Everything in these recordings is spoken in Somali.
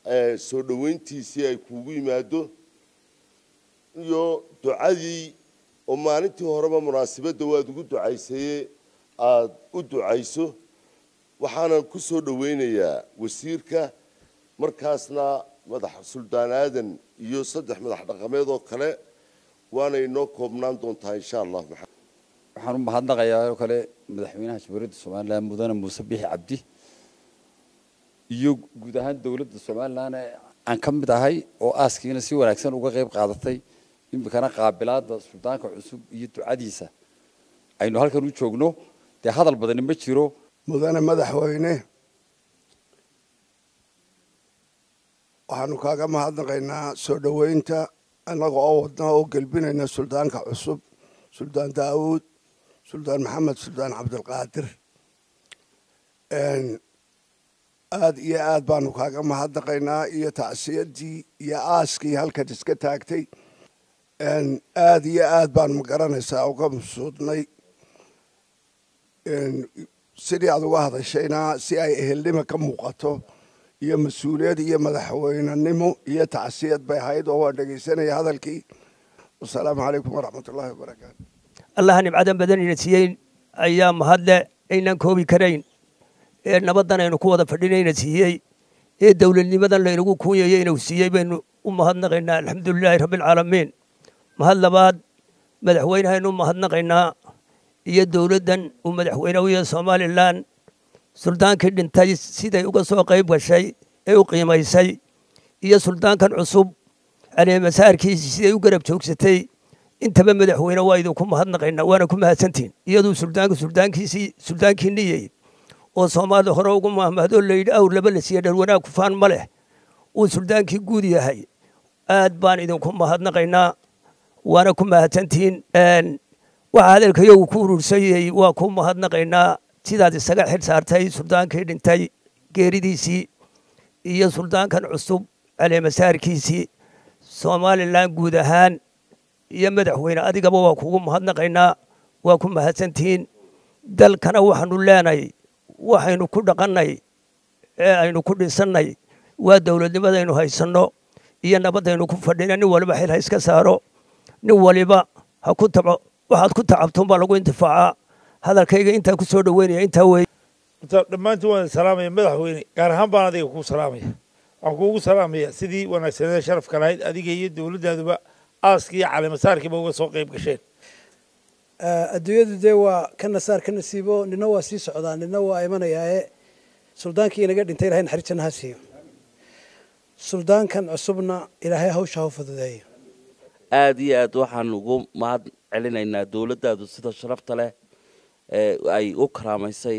soo dhoweyntiisii ay kuugu yimaado iyo ducadii oo maalintii horeba munaasibadda waad ugu ducaysaye aada u ducayso waxaanan ku soo dhoweynayaa wasiirka markaasna madax suldaan aadan iyo saddex madax dhaqameed oo kale waana inoo koobnaan doontaa insha allah waxaan u mahadnaqayaa oo kale madaxweynaha jamhuuriyadda somalilan mudane muuse bixi cabdi iyo guud ahaan dowladda somalilan aan ka mid ahay oo aaskiina si wanaagsan uga qayb qaadatay iminkana qaabilaada suldaanka cusub iyo ducadiisa aynu halkan u joogno dee hadal badani ma jiro mudane madaxweyne waxaanu kaaga mahadnaqaynaa soo dhoweynta annaga oo wadna oo gelbinayna suldaanka cusub suldaan daawuud suldaan maxamed suldaan cabdilqaadir aada iyo aad baanu kaaga mahadnaqaynaa iyo tacsiyadii iyo aaskii halkan iska taagtay aada iyo aad baanu magaranaysaa uga masuudnay sidii aad uga hadashayna si ay ehelnimo ka muuqato iyo mas-uuliyad iyo madaxweynenimo iyo tacsiyad bay ahayd oo waan dhegaysanaya hadalkii wasalaamu calaykum waraxmat ullahi wabarakaatu allaha nimcadan badan ina siiyey ayaa mahadle aynaan koobi karayn ee nabaddan aynu ku wada fadhinayna siiyey ee dowladnimadan laynagu kuunyayey inuu siiyey baynu u mahadnaqaynaa alxamdulilaahi rabbialcaalamiin mahad labaad madaxweynehaynu u mahadnaqaynaa iyo dowladdan uu madaxweyne u yahay somalilan suldaankii dhintay siday uga soo qayb gashay ee u qiimaysay iyo suldaankan cusub caleemasaarkiisii siday u garab joogsatay intaba madaxweyne waa idinku mahadnaqaynaa waana ku mahadsantihin iyaduu suldaanku suldaankiisii suldaankiinni yahay oo soomaalida hore ugu mahmahdo layidhi awr laba la siiya dhar wanaag kufaan ma leh uu suldaankii guud yahay aad baan idinku mahadnaqaynaa waana ku mahadsantihiin waxaa hadalkayagu ku urursayey waa ku mahadnaqaynaa sidaad isaga xil saartay suldaankii dhintay geeridiisii iyo suldaankan cusub caleemasaarkiisii somalilan guud ahaan iyo madaxweyne adigaba waa kugu mahadnaqaynaa waa ku mahadsantihiin dalkana waxaanu leenahay waxaynu ku dhaqannay ee aynu ku dhisannay waa dowladnimadaynu haysanno iyo nabaddaynu ku fadhina nin waliba xil ha iska saaro nin waliba ha ku taco waxaad ku tacabtoon baa lagu intifaacaa hadalkayga intaa ku soo dhoweynaya intaa weeye dhammaantiin waan salaamaya madaxweyne gaar ahaan baan adiga kuu salaamaya waxaan kuugu salaamaya sidii wanaagsaneeda sharafka lahayd adiga iyo dowladdaaduba aaskii iyo caleemasaarkiiba uga soo qayb gasheen adduunyadu dee waa ka nasaar ka nasiibo nina waa sii socdaa nina waa imanayaae suldaankii inaga dhintay ilahay naxariis janna ha siiyo suldaankan cusubna ilaahay hawsha ha u fududeeyo aada iyo aad waxaan ugu mahad celinaynaa dowladdaadu sida sharafta leh ee ay u karaamaysay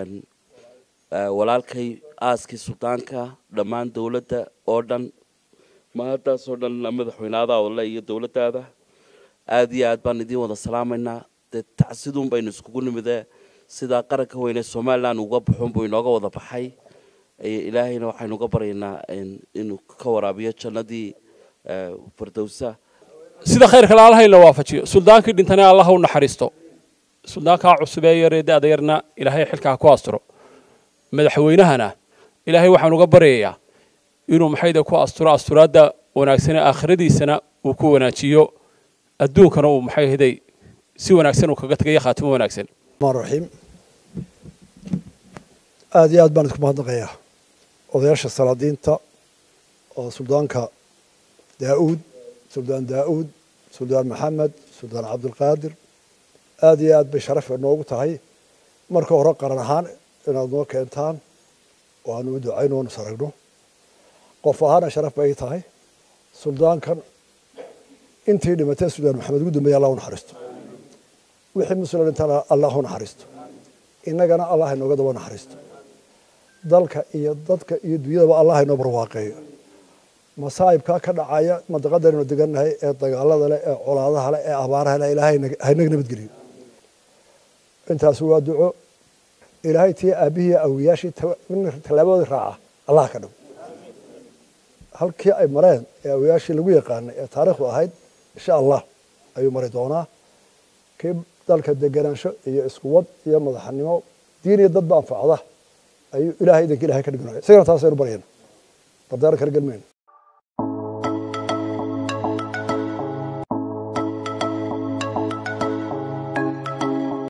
walaalkay aaskii suldaanka dhammaan dowladda oo dhan mahaddaasoo dhan madaxweynaada odle iyo dowladdaada aada iyo aad baan idiin wada salaamaynaa dee tacsiduun baynu iskugu nimidee sidaa qaranka weyne somalilan uga baxun buu inooga wada baxay ilaahayna waxaynu uga baryaynaa inuu ka waraabiyo jannadii fardowsa sida khayrka laalaha in la waafajiyo suldaankii dhintana allah u naxariisto suldaankaa cusub ee yaree da-da yarna ilaahay xilkaa ku asturo madaxweynahana ilaahay waxaan uga baryayaa inuu maxayda ku asturo asturaadda wanaagsane aakhiradiisana uu ku wanaajiyo adduunkana uu maxay ahaday si wanaagsan uu kaga tagayo khaatimo wanaagsan raxiim aada iyo aad baan isku mahadnaqayaa odayaasha salaadiinta oo suldaanka daa'uud suldaan daa'uud suldaan maxamed suldaan cabdilqaadir aada iyo aad bay sharaf noogu tahay marka hore qaran ahaan inaad noo keentaan oo aanu u ducayno oonu saragno qof ahaana sharaf bay tahay suldaankan intii dhimatay suldaan maxamed ugu dambeeye allah u naxariisto wixii muslim dhintana allah u naxariisto innagana allah inooga daba naxariisto dalka iyo dadka iyo dunyadaba allah inoo barwaaqeeyo masaa'ibkaa ka dhacaya mandaqadaynu degannahay ee dagaalada leh ee colaadaha leh ee abaaraha leh ilaahay haynaga nabadgeliyo intaas waa duco ilaahay tii aabbihii awiyaashii tallaabadoodii raaca allah ka dhigo halkii ay mareen ee awiyaashii lagu yaqaanay ee taariikhdu ahayd insha allah ayuu mari doonaa kii dalka deganaansho iyo iskuwad iyo madaxnimo diin iyo dadba anfacda ayuu ilaahay idanka ilahay ka dhiganaya isagana taasaynu baryayna dardaara kala gelmayno